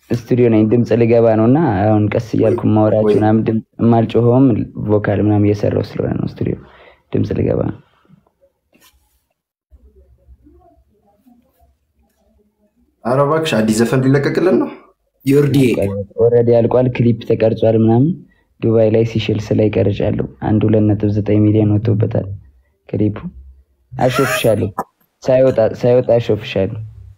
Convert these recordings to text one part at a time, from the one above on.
ስቱዲዮ ነኝ። ድምፅ ልገባ ነው እና አሁን ቀስ እያልኩ ማውራችሁ ምናምን ድምፅ የማልጮኸውም ቮካል ምናምን እየሰራው ስለሆነ ነው። ስቱዲዮ ድምፅ ልገባ ነው። ኧረ እባክሽ አዲስ ዘፈን ሊለቀቅልን ነው። ዮርዲ ኦልሬዲ አልቋል። ክሊፕ ተቀርጿል ምናምን ዱባይ ላይ ሲሸልስ ላይ ቀርጫለሁ። አንድ ሁለት ነጥብ ዘጠኝ ሚሊዮን ወጥቶበታል ክሊፑ። አሾፍሻለሁ፣ ሳይወጣ ሳይወጣ አሾፍሻለሁ።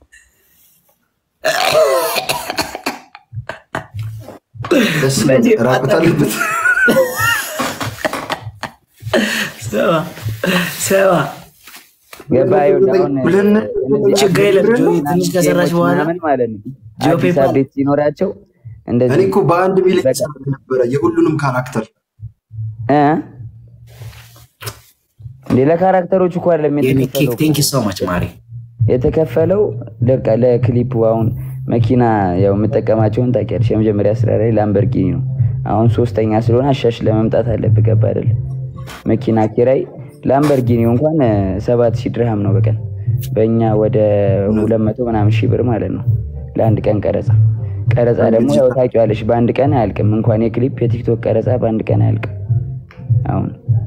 ደስ ራቁት አለበት። ሰባ ሰባ ገባ ይኸውልህ፣ አሁን ብለን እነዚህ ችግር የለም ጆ ትንሽ ከሰራች ጌሞች በኋላ ምናምን ማለት ነው ጂኦ አዲስ ፔፓል አፕዴት ሲኖራቸው እኔ እንደዚህ እኮ በአንድ ሚሊዮን በቃ ሰዓት ነበረ የሁሉንም ካራክተር እ እንዴ ለካራክተሮች እኮ አይደለም ኬክ የተከፈለው ቴንክ ዩ እኮ። ሶ ማች ማሪ የተከፈለው በቃ ለክሊፑ አሁን መኪና ያው የምጠቀማቸውን ታውቂያለሽ። የመጀመሪያ ስራ ላይ ላምበርጊኒ ነው። አሁን ሶስተኛ ስለሆነ አሻሽ ለመምጣት አለብህ። ገባ አይደል? መኪና ኪራይ ላምበርጊኒው እንኳን እ፣ ሰባት ሺህ ድርሃም ነው በቀን በእኛ ወደ ሁለት መቶ ምናምን ሺህ ብር ማለት ነው ለአንድ ቀን ቀረጻ። ቀረጻ ደግሞ ያው ታውቂዋለሽ በአንድ ቀን አያልቅም። እንኳን የክሊፕ የቲክቶክ ቀረጻ በአንድ ቀን አያልቅም። አሁን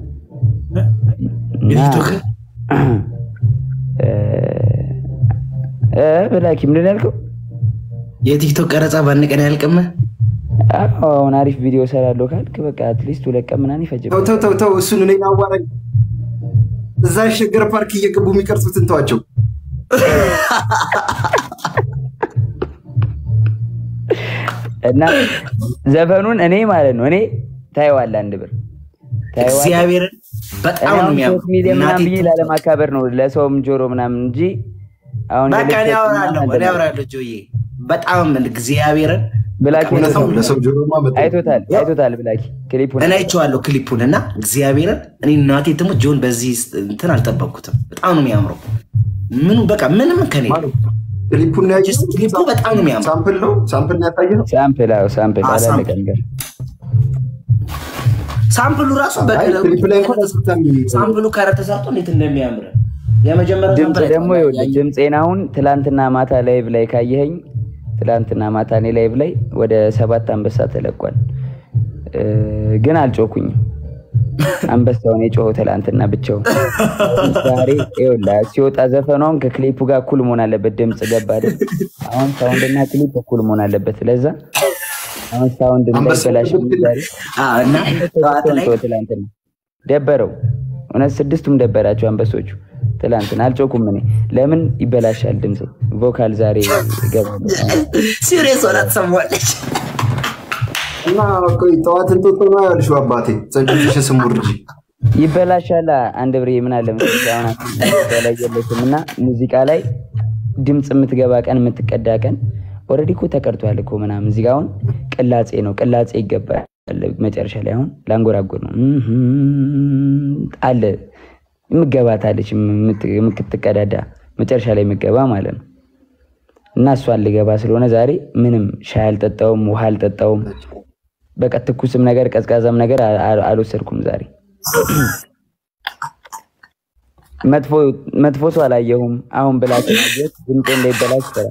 እና የቲክቶክ እ፣ እ፣ ብላኪ ምንድን ነው ያልከው? የቲክቶክ ቀረጻ በአንድ ቀን አያልቅም። አዎ አሁን አሪፍ ቪዲዮ ሰራለሁ ካልክ በቃ አትሊስት ሁለት ቀን ምናምን ተው ይፈጅብሃል። ተው ተው ተው፣ እሱን እኔ አዋራኝ። እዛ ሸገር ፓርክ እየገቡ የሚቀርጹትን ተዋቸው። እና ዘፈኑን እኔ ማለት ነው እኔ ታየዋለህ አንድ ብር ታየዋለህ። እግዚአብሔርን በጣም እኔ ነው አሁን የሚያምሩ ሶስት ሚሊዮን ምናምን እናቴ ብዬ ላለማካበር ነው ለሰውም ጆሮ ምናምን እንጂ አሁን በቃ እኔ የልብስ አወራለሁ ምናምን እኔ አወራለሁ ጆዬ በጣም እግዚአብሔርን ብላኪ እውነት ነው። አይቶታል ለሰው ጆሮማ መጣ አይቶታል አይቶታል ብላኪ ክሊፑን እኔ አይቼዋለሁ ክሊፑን እና እግዚአብሔርን እኔ እናቴ ትሙት ጆን በዚህ እንትን አልጠበቅኩትም። በጣም ነው የሚያምረው። ምኑ በቃ ምንም ከኔ ክሊፑን ያየ ጀስት ክሊፑ በጣም ነው የሚያምረው። ሳምፕል ነው ሳምፕል ነው ያሳየ ነው። ሳምፕል አዎ ሳምፕል አዎ፣ አላለቀ ሳምፕል። ነገር ሳምፕሉ ራሱ አይ በቀለ ክሊፕ ላይ እንኳን ተሰጥተን ሳምፕሉ ካረ ተሰርቶ እንዴት እንደሚያምር የመጀመሪያው ድምፅ ሳምፕል ደግሞ አይተኸዋል? ይኸውልህ ድምፄን አሁን ትላንትና ማታ ላይቭ ላይ ካየኸኝ ትላንትና ማታ እኔ ላይቭ ላይ ወደ ሰባት አንበሳ ተለቋል እ፣ ግን አልጮኩኝም አንበሳውን የጮኸው ትላንትና ብቻው ዛሬ ይኸውልህ ሲወጣ ዘፈኗም ከክሊፑ ጋር እኩል መሆን አለበት ድምፅ ገባ አይደል አሁን ሳውንድና ክሊፕ እኩል መሆን አለበት ለዛ አሁን ሳውንድ እንዳይበላሽ ዛሬ አዎ፣ እና ጠዋት ላይ ተው ትላንትና ደበረው እውነት ስድስቱም ደበራቸው አንበሶቹ ትላንትና አልጮኩም እኔ ለምን ይበላሻል ድምፅ ቮካል ዛሬ ይገባል ሲሪየስ ሆና ትሰማዋለች። እና ቆይ ጠዋት እንጦጦ ነው ያልሽው አባቴ ጸንጭሽ ስሙ ልጅ ይበላሻል አንድ ብሬ ምን አለ መሰለሽ አሁን አሁን ላይ የለሽም እና ሙዚቃ ላይ ድምፅ የምትገባ ቀን የምትቀዳ ቀን ኦልሬዲ እኮ ተቀርቷል እኮ ምናምን እዚህ ጋ አሁን ቅላጼ ነው ቅላጼ ይገባል መጨረሻ ላይ አሁን ላንጎራጎር ነው እምም አለ የምገባታለች የምትቀዳዳ መጨረሻ ላይ የምገባ ማለት ነው እና እሷን ልገባ ስለሆነ ዛሬ ምንም ሻይ አልጠጣውም ውሃ አልጠጣውም በቃ ትኩስም ነገር ቀዝቃዛም ነገር አ- አ- አልወሰድኩም ዛሬ መጥፎ መጥፎ ሰው አላየሁም አሁን ብላችሁ ማግኘት ድምጤ እንዳይበላሽ ይችላል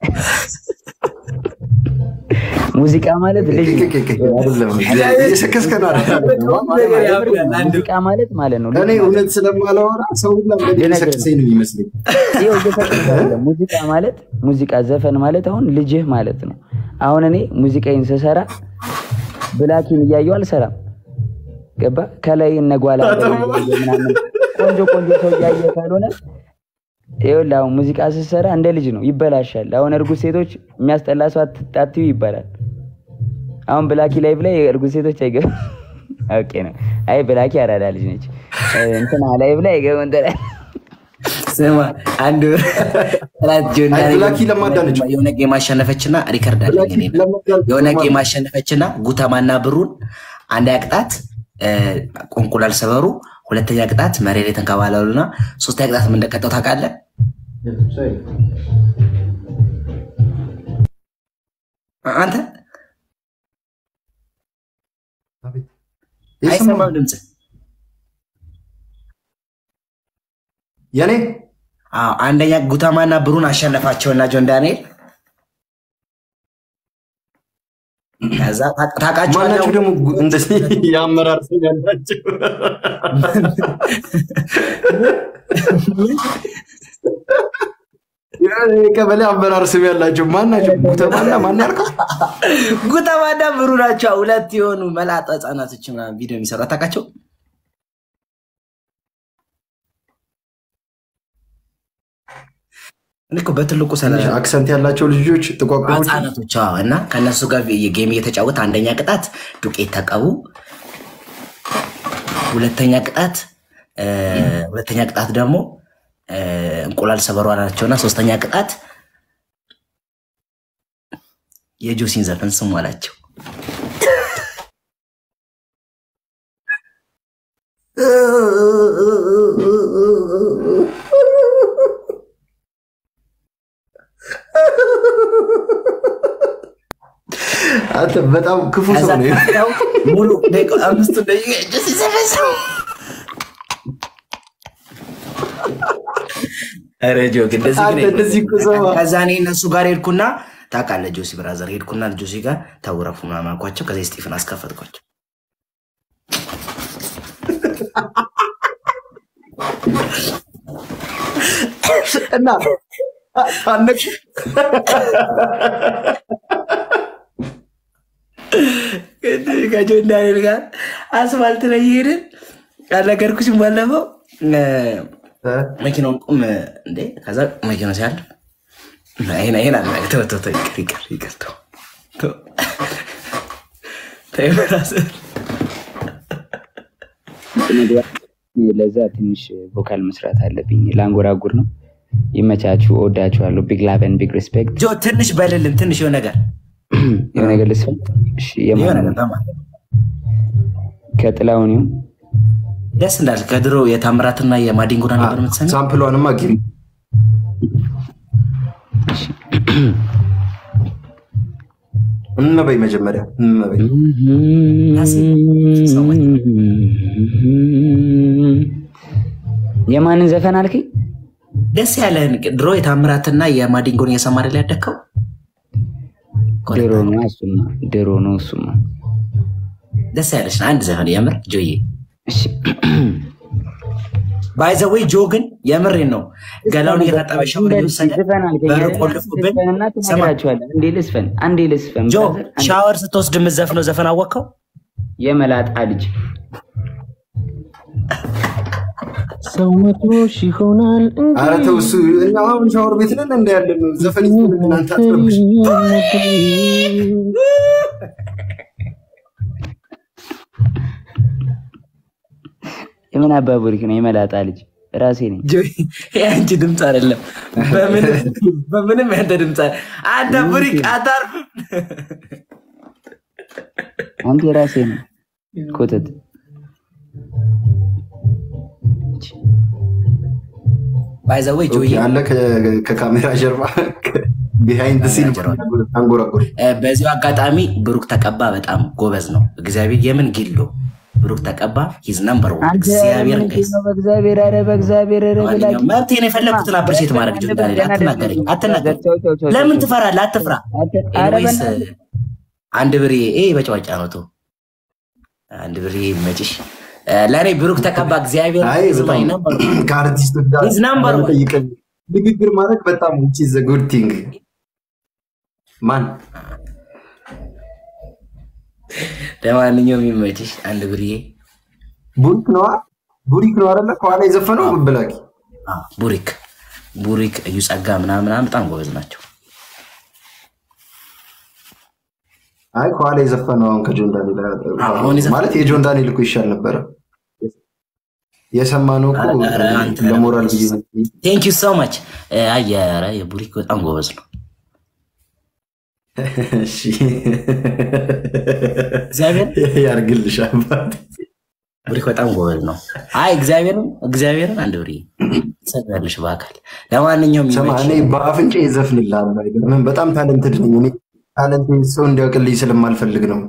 ሙዚቃ ማለት ልጅ ነው። አይደለም እየሰከስከ ነው አይደለም? ሙዚቃ ማለት ማለት ነው እኔ እውነት ስለማላወራ ሰው ሁላ እንደሚሰክሰኝ ነው የሚመስለኝ። ይኸው እየፈቀድኩ አይደለም። ሙዚቃ ማለት ሙዚቃ ዘፈን ማለት አሁን ልጅህ ማለት ነው። አሁን እኔ ሙዚቃዬን ስሰራ ብላኪን እያየሁ አልሰራም። ገባ ከላይ እነጓላ ምናምን ቆንጆ ቆንጆ ሰው እያየ ካልሆነ ይኸውልህ አሁን ሙዚቃ ስትሰራ እንደ ልጅ ነው፣ ይበላሻል። አሁን እርጉዝ ሴቶች የሚያስጠላ ሰው አትጣትዩ ይባላል። አሁን ብላኪ ላይቭ ላይ እርጉዝ ሴቶች አይገቡም። ኦኬ ነው። አይ ብላኪ አራዳ ልጅ ነች። እንትና ላይቭ ላይ አይገቡም እንትና ስማ አንድ ጥላት ጆን አይ ብላኪ ለማዳ ነች። የሆነ ጌም አሸነፈችና ሪከርድ አለኝ እኔ እና የሆነ ጌም አሸነፈችና ጉተማና ብሩን አንድ ቅጣት ቁንቁላል ሰበሩ፣ ሁለተኛ ቅጣት መሬት ላይ ተንከባለሉና ሶስተኛ ቅጣት ምን እንደቀጠው ታውቃለህ? አንተ አይሰማም ድምፅ የኔ አዎ አንደኛ ጉተማና ብሩን አሸነፋቸውና ጆን ዳንኤል ከዛ ማናቸው ታውቃቸዋለህ ደግሞ ጉ- እንደዚህ የአመራር ስም ያላቸው የቀበሌ አመራር ስም ያላቸው ማናቸው? ጉተማና ማን ያልከው? ጉተማና ብሩ ናቸው። ሁለት የሆኑ መላጣ ህጻናቶች ምናምን ቪዲዮ የሚሰሩ አታውቃቸው? እኔ እኮ በትልቁ ሰላ ትንሽ አክሰንት ያላቸው ልጆች ጥቋቁሮች ህጻናቶች አዎ። እና ከእነሱ ጋር ጌም እየተጫወተ አንደኛ ቅጣት ዱቄት ተቀቡ፣ ሁለተኛ ቅጣት እ፣ ሁለተኛ ቅጣት ደግሞ እ፣ እንቁላል ሰበሯ ናቸውና ሶስተኛ ቅጣት የጆሲን ዘፈን ስሙ አላቸው። አንተ በጣም ክፉ ሰው ነው። ከዛው ሙሉ ደቂቃ አምስቱ ደቂቃ ጆሲ ዘፈን ስሙ ኧረ ጆክ እንደዚህ ግን አንተ እንደዚህ እኮ ሰው ከዛ እኔ እነሱ ጋር ሄድኩና ታውቃለህ ጆሲ ብራዘር ሄድኩና ጆሲ ጋር ተውረፉ ምናምን አልኳቸው። ከዚ ስጢፍን አስከፈትኳቸው። እና አነቅ ከጆ እንዳሌል ጋር አስፋልት ላይ እየሄድን አልነገርኩሽም ባለፈው እ፣ መኪናውን ቁም እንዴ ከዛ መኪናው ሲያልፍ ይሄን ይሄን አለ ተው ተው ተው ይቅር ይቅር ይቅር ተው ተው ተው ብራዘር ለዛ ትንሽ ቮካል መስራት አለብኝ። ላንጎራጉር ነው። ይመቻችሁ። እወዳችኋለሁ። ቢግ ላቭ ኤንድ ቢግ ሪስፔክት። ጆ ትንሽ በልልን ትንሽ የሆነ ነገር የሆነ ነገር ልስፈን። እሺ፣ የሆነ የማን ነገር ነው? በማለት ከጥላሁን ይሁን ደስ እንዳል ከድሮ የታምራትና የማዲንጎና ነበር የምትሰሚ ሳምፕሏንማ ጊም እንበይ መጀመሪያ እንበይ የማንን ዘፈን አልከኝ? ደስ ያለህን ድሮ የታምራትና የማዲንጎን እየሰማ አይደል ያደግከው? ድሮ ነው እሱማ፣ ድሮ ነው እሱማ። ደስ ያለሽን አንድ ዘፈን የምር ጆዬ እሺ፣ ባይዘወይ ጆ ግን የምሬን ነው ገላውን እየታጠበ ሻወር እየወሰደ ዘፈን አልከኝ። በር ቆልፉብን ዘፈንና ትነግራችኋለህ። አንዴ ልስፈን፣ አንዴ ልስፈን። ጆ ብራዘር፣ አንዴ። ሻወር ስትወስድ የምትዘፍነው ዘፈን አወቅከው? የመላጣ ልጅ ሰው መቶሽ ይሆናል ኧረ ተው እሱ እኛ አሁን ሻወር ቤት ነን እንደ ያለ ነው ዘፈን ይስጥ እናንተ አትረብሽ የምን አባቡሪክ ነው? የመላጣ ልጅ ራሴ ነኝ። ጆ የአንቺ ድምፅ አይደለም፣ በምንም በምንም ያንተ ድምፅ አይደለም። አንተ ቡሪክ አታርፍም። አንተ የራሴ ነው። ኮተት ባይዘወይ ጆዬ አለ ከ- ከካሜራ ጀርባ ቢሃይንድ ሲን አንጎራጎር እ፣ በዚሁ አጋጣሚ ብሩክ ተቀባ በጣም ጎበዝ ነው። እግዚአብሔር የምን ጊሎ ብሩክ ተቀባ ሂዝ ነምበር ዋን አንተ እግዚአብሔር ምንድን ጋይስ ነው? በእግዚአብሔር ኧረ በእግዚአብሔር ኧረ ብላችሁ ማንኛውም መብቴን የፈለግኩትን አፕሪሼት ማድረግ ጆ ዳንኤል አትናገረኝ አትናገረኝ ተው፣ ተው፣ ተው፣ ለምን ተው። ትፈራለህ አትፍራ አት- ኧረ ኤኒዌይስ በእናትህ አንድ ብሬ ይሄ በጨዋጫ ነው ቶ አንድ ብሬ መጭሽ ለእኔ ብሩክ ተቀባ እግዚአብሔር አይ is my በጣም number one. ከአርቲስቶች ጋር He's number one. በመጠይቀን ንግግር ማድረግ በጣም which is a good thing ማን ለማንኛውም የሚመችሽ አንድ ብሬ ቡሪክ ነዋ ቡሪክ ነው አይደለ ከኋላ የዘፈነው ብላኪ አዎ፣ ቡሪክ ቡሪክ እዩ ጸጋ ምናምን ምናምን በጣም ጎበዝ ናቸው። አይ ከኋላ የዘፈነው አሁን ከጆን ዳንኤል አሁን የዘፈነው- ማለት የጆን ዳንኤል እኮ ይሻል ነበረ የሰማነው እኮ ኧረ አንተ ለሞራል ብዬ ነው። ቴንክ ዩ ሶ ማች። አየረ የቡሪክ በጣም ጎበዝ ነው። እሺ እግዚአብሔር ያርግልሽ አባት ቡሪክ በጣም ጎበዝ ነው። አይ እግዚአብሔርን እግዚአብሔርን አንድ ብሬ ሰያለሽ በአካል ለማንኛውም ስማ ይመችሽ። እኔ በአፍንጫ ይዘፍንልሃል አይደለም በጣም ታለንትድ ነኝ እኔ ታለንት ሰው እንዲያውቅልኝ ስለማልፈልግ ነው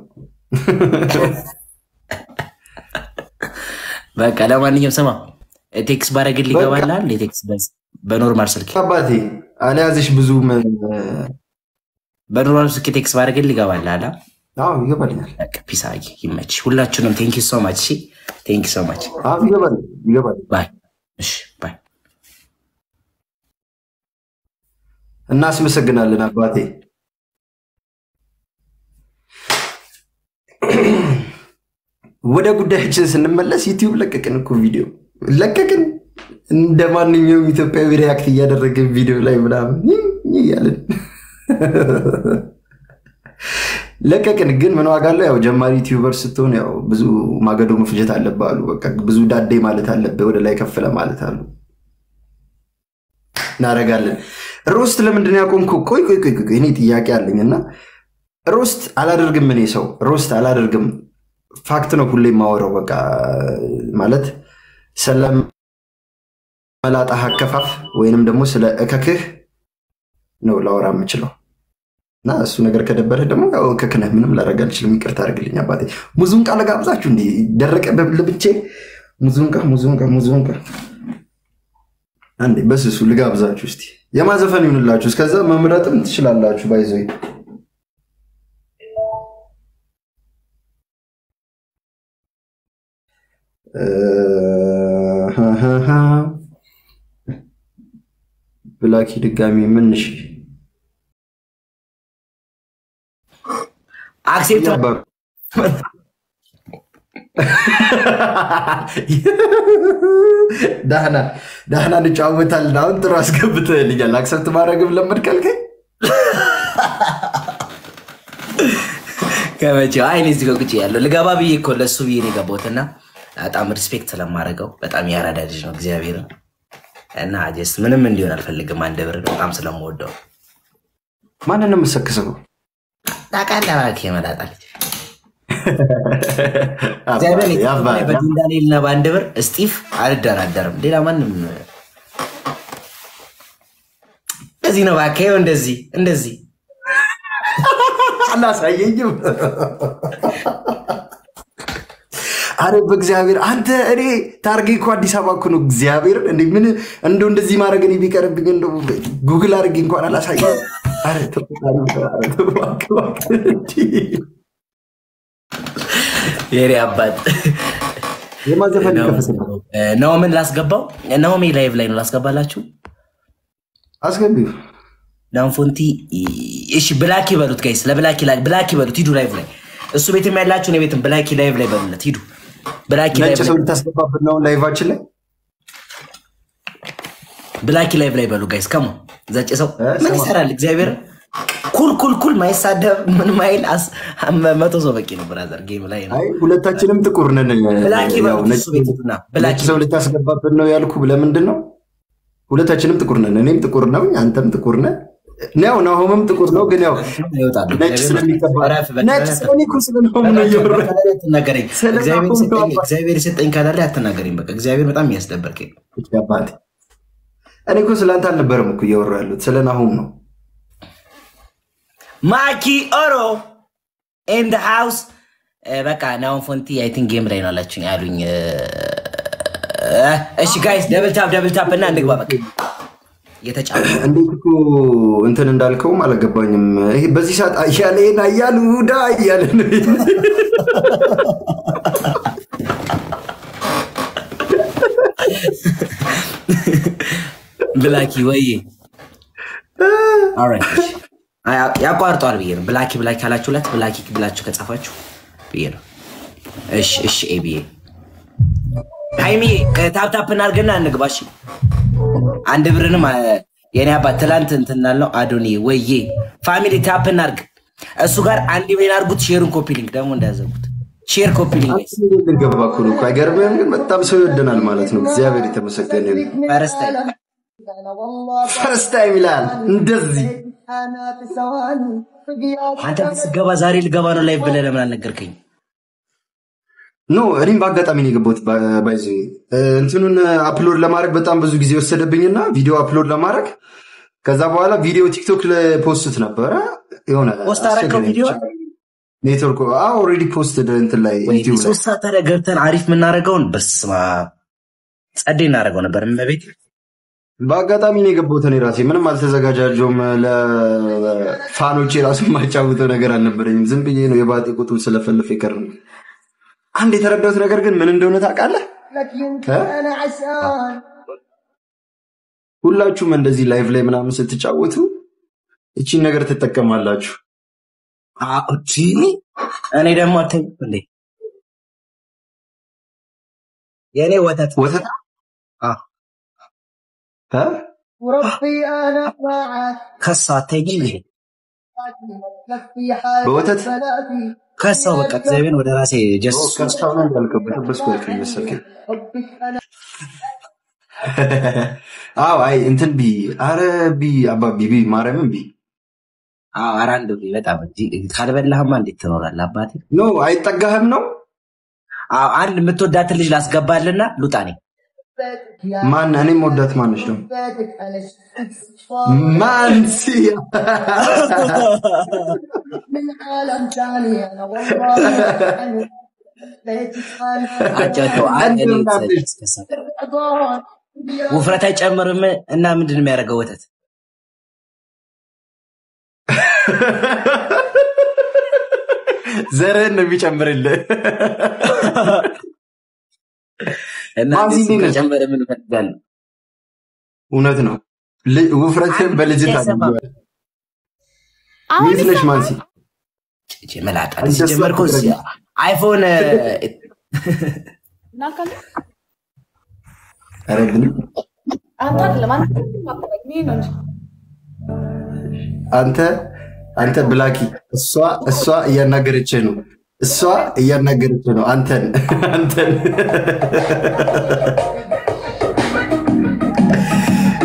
በቃ ለማንኛውም ስማ ቴክስ ባረግል በቃ። ይገባላል። የቴክስ በ- በኖርማል ስልክ አባቴ አልያዝሽ ብዙ ምን በኖርማል ስልክ ቴክስ ባረግል ይገባላል። አዎ ይገባልኛል። ፒስ አጊ ይመች። ሁላችሁንም ቴንክ ዩ ሶ ማች። ቴንክ ዩ ሶ ማች። አዎ ይገባል ይገባል። ባይ። እሺ ባይ። እናስመሰግናለን አባቴ። ወደ ጉዳያችን ስንመለስ ዩቲዩብ ለቀቅን እኮ ቪዲዮ ለቀቅን። እንደ ማንኛውም ኢትዮጵያዊ ሪያክት እያደረግን ቪዲዮ ላይ ምናምን እያለን ለቀቅን። ግን ምን ዋጋ አለው? ያው ጀማሪ ዩቲዩበር ስትሆን ያው ብዙ ማገዶ መፍጀት አለብህ አሉ። በቃ ብዙ ዳዴ ማለት አለብህ፣ ወደ ላይ ከፍለ ማለት አሉ። እናደርጋለን። ሮስት ለምንድን ነው ያቆምከው? ቆይ ቆይ ቆይ ቆይ፣ እኔ ጥያቄ አለኝ እና ሮስት አላደርግም። እኔ ሰው ሮስት አላደርግም። ፋክት ነው ሁሌ የማወራው። በቃ ማለት ስለ መላጣህ አከፋፍ ወይንም ደግሞ ስለ እከክህ ነው ላወራ የምችለው እና እሱ ነገር ከደበረ ደግሞ ያው እከክ ነህ። ምንም ላደርግ አልችልም። ይቅርታ አድርግልኝ አባቴ። ሙዙንቃ ለጋብዛችሁ እንዲ ደረቀ በልብቼ ሙዙንቃ ሙዙንቃ ሙዙንቃ አንዴ በስሱ ልጋብዛችሁ እስቲ የማዘፈን ይሁንላችሁ። እስከዛ መምረጥም ትችላላችሁ። ባይዘ ብላኪ ድጋሚ ምንሽ አክሴፕት ዳህና ዳህና እንጫወታለን። አሁን ጥሩ አስገብተህልኛል። አክሰብት ማድረግም ለመድ ካልከኝ ከመቼው አይ እኔ እዚህ ጋር ቁጭ ያለው ልገባ ብዬ እኮ ለእሱ ብዬ ነው የገባሁትና በጣም ሪስፔክት ስለማደርገው በጣም ያራዳ ልጅ ነው እግዚአብሔርን እና ጀስት ምንም እንዲሆን አልፈልግም። አንድ ብር በጣም ስለምወደው ማንን ነው የምሰክሰው? ታውቃለህ እባክህ የመላጣ ልጅ እግዚአብሔር ያባል። በዲን ዳንኤልና በአንድ ብር እስጢፍ አልደራደርም። ሌላ ማንም እንደዚህ ነው እባክህ ይኸው እንደዚህ እንደዚህ አላሳየኝም። አረ በእግዚአብሔር አንተ እኔ ታርጌ እኮ አዲስ አበባ እኮ ነው። እግዚአብሔር እንደ ምን እንደው እንደዚህ ማድረግ እኔ ቢቀርብኝ እንደው ጉግል አድርጌ እንኳን አላሳየም። አረ ተው፣ አረ ተው፣ እባክህ፣ እባክህ እንጂ። የኔ አባት የማዘፈን ይከፈት ናሆምን ላስገባው። ናሆሜ ላይቭ ላይ ነው ላስገባላችሁ። አስገቢው። ናሆም ፎንቲ እሺ፣ ብላኪ በሉት ጋይስ፣ ለብላኪ ላይ ብላኪ በሉት። ሂዱ ላይቭ ላይ እሱ ቤትም ያላችሁ እኔ ቤትም ብላኪ ላይቭ ላይ በሉለት። ሂዱ ብላኪ ነጭ ላይቭ ሰው ላይ ልታስገባብን ነው ላይቫችን ላይ ብላኪ ላይቭ ላይ በሉ ጋይስ። ከሞ ዘጭ ሰው እ ምን ሰማ- ይሰራል? እግዚአብሔር ኩል ኩል ኩል ማይሳደብ ምን ማይል አስ- መቶ ሰው በቂ ነው። ብራዘር ጌም ላይ ነው። አይ ሁለታችንም ጥቁር ነን። ብላኪ ያው በሉት ነጭ እሱ ቤት ሂዱና ብላኪ ነጭ ሰው ልታስገባብን ነው ያልኩ ለምንድን ነው? ሁለታችንም ጥቁር ነን። እኔም ጥቁር ነው፣ አንተም ጥቁር ነህ። ያው ናሆምም ጥቁር ነው፣ ግን ያው ይወጣሉ። ነጭ ስለሚቀባ ረፍ በቃ፣ ነጭ ረፍ። ስለኔ እኮ ስለናሆም ነው እያወራሁ አትናገረኝ። ስለ እግዚአብሔር ናሆም ነው የሰጠኝ- አባ- እግዚአብሔር የሰጠኝ ካላ ላይ አትናገረኝ። በቃ እግዚአብሔር በጣም የሚያስደበርከኝ ያባት እኔ እኮ ስለአንተ አልነበረም እኮ እያወራሁ ያሉት ስለ ናሆም ነው። ማኪ ኦሮ ኤንድ ሃውስ በቃ ናሆም ፎንቲ አይ ቲንክ ጌም ላይ ነው አላችሁኝ አሉኝ። እ፣ እሺ ጋይስ ደብል ታፕ ደብል ታፕ እና እንግባ በቃ እየተጫወቱ እንዴት እኮ እንትን እንዳልከውም አልገባኝም። ይሄ በዚህ ሰዓት አያሌን አያሉ ዳ እያለ ነው። ብላኪ ወይ ኦልራይት፣ እሺ። አይ፣ ያቋርጠዋል ብዬ ነው። ብላኪ ብላኪ አላችሁለት ብላኪ ብላችሁ ከጻፋችሁ ብዬ ነው። እሺ እሺ ኤ ብዬ ሃይሚ ታፕ ታፕ እናድርግና እንግባ። እሺ አንድ ብርንም አ፣ የኔ አባት ትላንት እንትን እንዳልነው አዶኒ ወዬ ፋሚሊ ታፕ እናድርግ። እሱ ጋር አንድ ቤን አድርጉት። ሼሩን ኮፒ ሊንክ ደግሞ እንዳያዘጉት ሼር ኮፒ ሊንክ ገባ እኮ ነው እኮ አይገርምህም? ግን በጣም ሰው ይወደናል ማለት ነው። እግዚአብሔር የተመሰገነ ይሁን። ፈረስታ ፈርስት ታይም ይላል እንደዚህ አንተ ስገባ ዛሬ ልገባ ነው ላይ ብለህ ለምን አልነገርከኝ? ኖ እኔም በአጋጣሚ ነው የገባሁት። ባይዘ እንትኑን አፕሎድ ለማድረግ በጣም ብዙ ጊዜ ወሰደብኝና ቪዲዮ አፕሎድ ለማድረግ ከዛ በኋላ ቪዲዮ ቲክቶክ ለፖስት ነበረ የሆነ ፖስት አደረግከው ቪዲዮ? ኔትወርክ ኦልሬዲ ፖስት እንትን ላይ ወይ ዩቲዩብ ላይ ሶስት ሰዓት ታዲያ ገብተን አሪፍ የምናደርገውን በስማ ጸዴ እናደርገው ነበር። እመቤት በአጋጣሚ ነው የገባሁት። እኔ ራሴ ምንም አልተዘጋጃጀውም። ለፋኖቼ ራሱ የማጫውተው ነገር አልነበረኝም። ዝም ብዬ ነው የባጤ ቁጡ ስለፈልፍ የቀረው። አንድ የተረዳሁት ነገር ግን ምን እንደሆነ ታውቃለህ? ሁላችሁም እንደዚህ ላይቭ ላይ ምናምን ስትጫወቱ እቺን ነገር ትጠቀማላችሁ። እኔ ደግሞ አተኝ እንዴ የእኔ ወተት ወተት እ? ከሳው አታይኝም እንዴ በወተት ከሳው በቃ እግዚአብሔር ወደ ራሴ ጀስ ከስታው ነው እንዳልከው በተበስኩ ያልከኝ መሰለኝ። አዎ አይ እንትን ቢ አረ ቢ አባቢ ቢ ማርያምን ቢ ኧረ አንድ ብዬ በጣም እንጂ ካልበላህማ እንዴት ትኖራለህ አባቴ? ኖ አይጠጋህም ነው አዎ አንድ የምትወዳትን ልጅ ላስገባልና ሉጣ ነኝ ማን እኔም ወዳት ማነች ነው ማንሲ አጫውተው ውፍረት አይጨምርም እና ምንድን ነው የሚያደርገው ወተት ዘርህን ነው የሚጨምርልህ። እና ማዚ እንደዚህ እንዴት ነች? ከጨመረ ምን እፈልጋለሁ እውነት ነው። ል- ውፍረትህን በልጅ ታገኘዋለህ። አሁን የት ነሽ ማንሲ? ጭ መላጣ አንተ ሲጀመር እኮ እሷ እዚህ አይፎን እናካለ ኧረ ግን አንተ አይደለም አንተ እኔ ነው እንጂ አንተ አንተ ብላኪ እሷ እሷ እያናገረችህ ነው። እሷ እያናገረችህ ነው። አንተን አንተን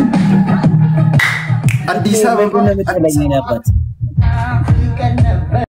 አዲስ አበባ ምንድን ነው የምትለኝ የኔ አባት